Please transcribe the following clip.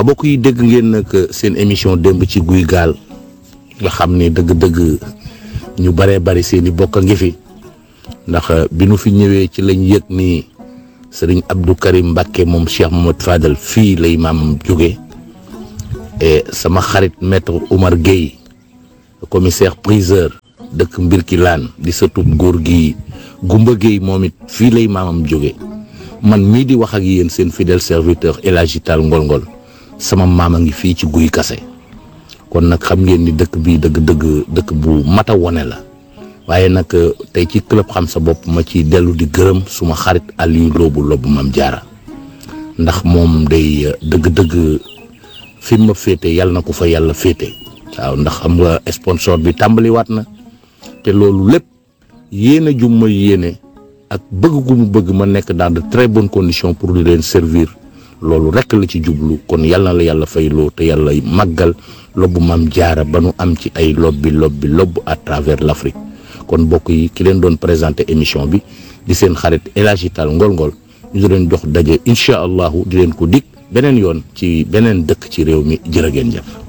bokk yi dégg ngeen nag seen émission démb ci guy gaal nga xam ne dëgg-dëgg ñu baree bari seen i bokk a ngi fi ndax bi nu fi ñëwee ci lañ yëg ni sëriñ Abdou Karim Mbacke moom Cheikh Mohamed Fadel fii lay maamam jóge et sama xarit maître Oumar Gueye commissaire priseur dëkk Mbirkilaan di sëtub góor gi Gumba Gueye moom it fii lay maamam jóge man mii di wax ak yéen seen fidèle serviteur El Hadji Tall Ngol Ngol sama maam a ngi fii ci guy kase kon nag xam ngeen ni dëkk bi dëgg-dëgg dëkk bu mat a wone la waaye nag tey ci club xam sa bopp ma ci dellu di gërëm suma xarit Aliou Loobu Loobu Mam Jaara ndax moom day dëgg-dëgg fi ma féete yàlla na ko fa yàlla féete waaw ndax xam nga sponsor bi tàmbaliwaat na te loolu lépp yéene ju ma yéene ak bëgg gu mu bëgg ma nekk dans de très bonnes conditions pour di leen servir loolu rek la ci jublu kon yàlla na la yàlla fay loo te yàlla màggal lobbu Mam Jaara ba nu am ci ay lobbi lobbi lobb à travers l'Afrique kon mbokk yi ki leen doon présenté émission bi di seen xarit El Hadji Tall Ngol Ngol ñu di leen jox daje incha allahu di leen ko dig beneen yoon ci beneen dëkk ci réew mi jërë ngeen jëf